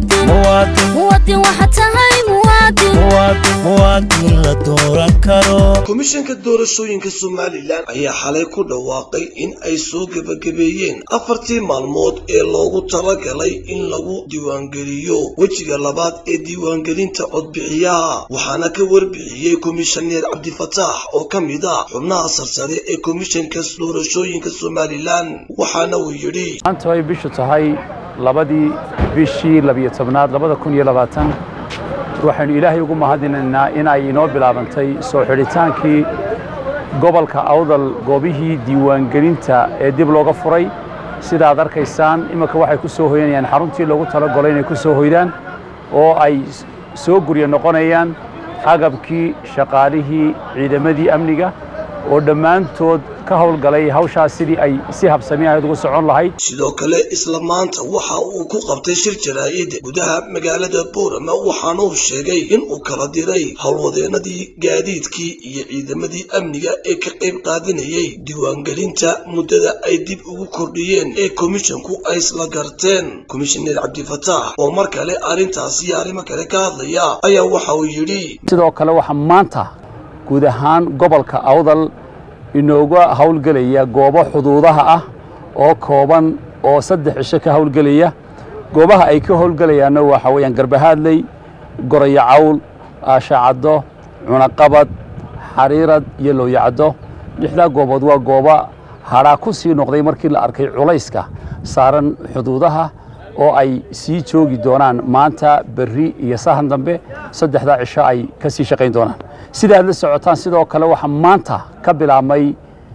muwaadin muwaadin waxaa tahay muwaadin muwaadin la dooran karo komishanka doorashooyinka somalilan ayaa xalay ku dhawaaqay in ay soo gebagabeeyeen afartii maalmood ee loogu talagalay in lagu diiwaangeliyo wejiga labaad ee diiwaangelinta codbixiyaha waxaana ka warbixiyey komishaneer cabdifataax oo ka mid ah xubnaha sarsare ee komishanka doorashooyinka somalilan waxaana uu yidhi maanta ay bishu tahay labadii bishii labiyo tobnaad labada kun iyo labaatan waxaynu ilaahay ugu mahadinaynaa in ay inoo bilaabantay soo xidhitaankii gobolka awdal goobihii diiwaangelinta ee dib looga furay sida aad arkaysaan iminka waxay ku soo hoyanayaan xaruntii loogu talagolay inay ku soo hoydaan oo ay soo guryo noqonayaan agabkii shaqaalihii ciidamadii amniga oo dhammaantood ka howlgalay hawshaas sidii ay si habsami ahayd ugu socon lahayd sidoo kale isla maanta waxa uu ku qabtay shir jaraa'id gudaha magaalada boorama waxaana uu sheegay in uu kala diray howlwadeenadii gaadiidkii iyo ciidamadii amniga ee ka qayb qaadanayay diiwaangelinta muddada ay dib ugu kordhiyeen ee komishanku ay isla garteen komishaneer cabdifataax oo mar kale arrintaasi iyo arrimo kale ka hadlaya ayaa waxa uu yidhi sidoo kale waxaa maanta guud ahaan gobolka awdal inooga howlgelaya goobo xuduudaha ah oo kooban oo saddex cisho ka howlgelaya goobaha ay ka howlgelayaanna waxaa weeyaan garbahaadley gorayo cawl aashacaddo cunaqabad xariirad iyo looyacaddo lixdaa goobood waa goobo hadhaa ku sii noqday markii la arkay culayska saaran xuduudaha oo ay sii joogi doonaan maanta berri iyo sahan dambe saddexdaa cisho ay ka sii shaqayn doonaan sida aad la socotaan sidoo kale waxaa maanta ka bilaabmay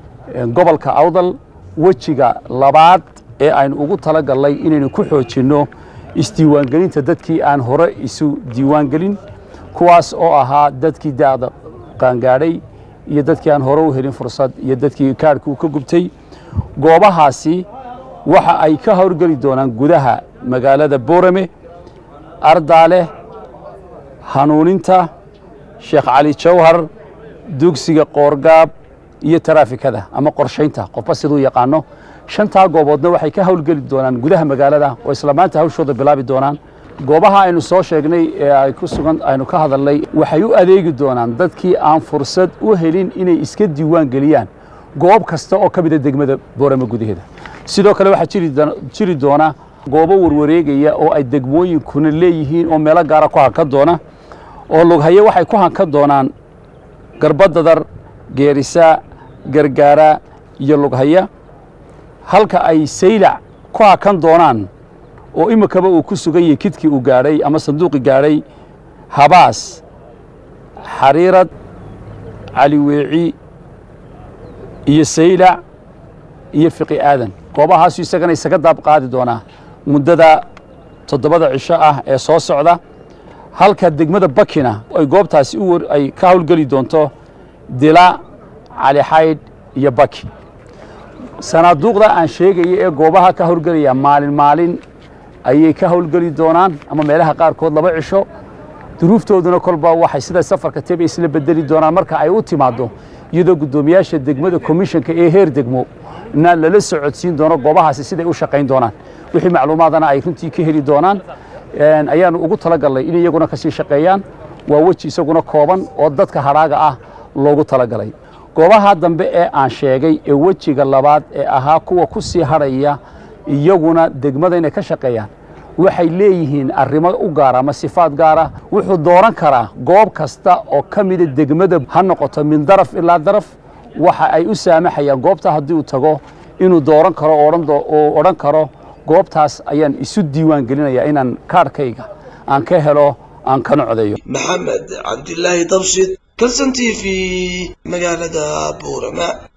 gobolka awdal wejiga labaad ee aynu ugu talagalnay inaynu ku xoojinno isdiiwaangelinta dadkii aan hore isu diiwaangelin kuwaas oo ahaa dadkii da'da qaangaadhay iyo dadkii aan hore u helin fursad iyo dadkii kaadhka uu ka gubtay goobahaasi waxa ay ka howlgeli doonaan gudaha magaalada boorame ardaale hanuuninta sheekh cali jawhar dugsiga qoorgaab iyo taraafikada ama qorshaynta qofba siduu yaqaano shantaa gooboodna waxay ka howlgeli doonaan gudaha magaalada oo isla maanta hawshooda bilaabi doonaan goobaha aynu soo sheegnay ee ay ku sugan aynu ka hadalnay waxay u adeegi doonaan dadkii aan fursad u helin inay iska diiwaan geliyaan goob kasta oo ka mida degmada boorame gudaheeda sidoo kale waxaa jiri doona goobo warwareegaya oo ay degmooyinkuna leeyihiin oo meelo gaara ku hankan doona oo lughaye waxay ku hankan doonaan garbadadar geerisa gargaara iyo lughaya halka ay saylac ku hakan doonaan oo iminkaba uu ku sugan yahay kidkii uu gaadhay ama sanduuqii gaadhay habaas xariirad caliweeci iyo saylac iyo fiqi aadan goobahaasu isagana isaga daab qaadi doonaa muddada toddobada cisho ah ee soo socda halka degmada bakina ay goobtaasi ay ka howlgeli doonto dila calixaydh iyo baki sanaaduuqda aan sheegaya ee goobaha ka howlgelaya maalin maalin ayay ka howlgeli doonaan ama meelaha qaarkood laba cisho duruuftooduna kolba waxay sida safarka teba isla bedeli doonaan marka ay u timaaddo iyadoo guddoomiyaasha degmada komishanka ee heer degmo na lala socodsiin doono goobahaasi siday u shaqayn doonaan wixii macluumaadana ay runtii ka heli doonaan ayaanu ugu talagalnay in iyaguna ka sii shaqeeyaan waa weji isaguna kooban oo dadka hadhaaga ah loogu talagalay goobaha dambe ee aan sheegay ee wejiga labaad ee ahaa kuwa ku sii hadhaya iyaguna degmada inay ka shaqeeyaan waxay leeyihiin arrimo u gaara ama sifaad gaara wuxuu dooran karaa goob kasta oo ka mida degmada ha noqoto min daraf ilaa daraf waxa ay u saamaxayaan goobta haddii uu tago inuu dooran karo oo odhan karo goobtaas ayaan isu diiwaan gelinayaa inaan kaadhkayga aan ka helo aan kana codeeyo maxamed cabdilaahi dabshid kalson t v magaalada buurama